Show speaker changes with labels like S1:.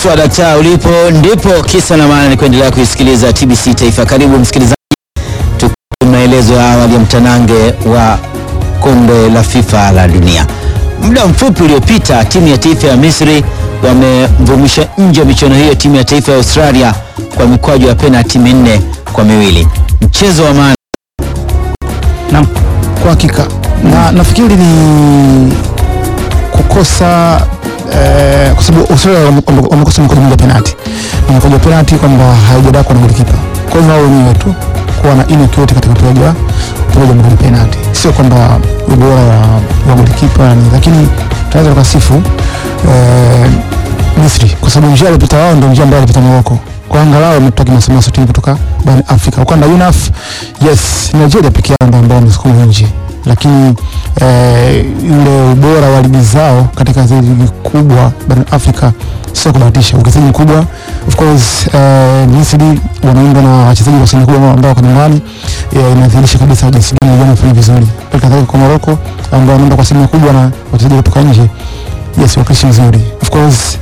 S1: Swadakta ulipo ndipo kisa na maana ni kuendelea kuisikiliza TBC Taifa. Karibu msikilizaji, tukupe maelezo ya awali ya mtanange wa kombe la FIFA la dunia. Muda mfupi uliopita timu ya taifa ya Misri wamemvumisha nje ya michuano hiyo timu ya taifa ya Australia kwa mikwaju ya penalti minne kwa miwili. Mchezo wa maana
S2: Naam, kwa hakika na nafikiri ni kukosa eh, kwa sababu Australia wame- wame- wamekosa mkono mmoja penalti na mkono penalti kwamba haijadakwa na golikipa. Kwa hivyo wao wenyewe tu kuwa na inaccurate katika upigaji wa upigaji wa mkono penalti, sio kwamba ubora wa, wa golikipa ni, lakini tunaweza tukasifu eh, Misri kwa sababu njia alipita wao ndio njia ambayo alipita Morocco. Kwa angalau wametoka kimasomaso timu kutoka barani Afrika. Ukanda UNAF, yes, Nigeria peke yao ndio ambao wamesukuma nje, lakini eh, ule ubora wa ligi zao katika zile ligi kubwa barani Afrika sio kubahatisha. Uwekezaji mkubwa of course, eh, Misri wanaundwa na wachezaji wa asilimia kubwa ambao wako nyumbani, eh, inadhihirisha kabisa jinsi gani vijana wanafanya vizuri. Hali kadhalika kwa Morocco ambao wanaunda kwa asilimia kubwa na wachezaji kutoka nje yes, wakilishi mzuri of course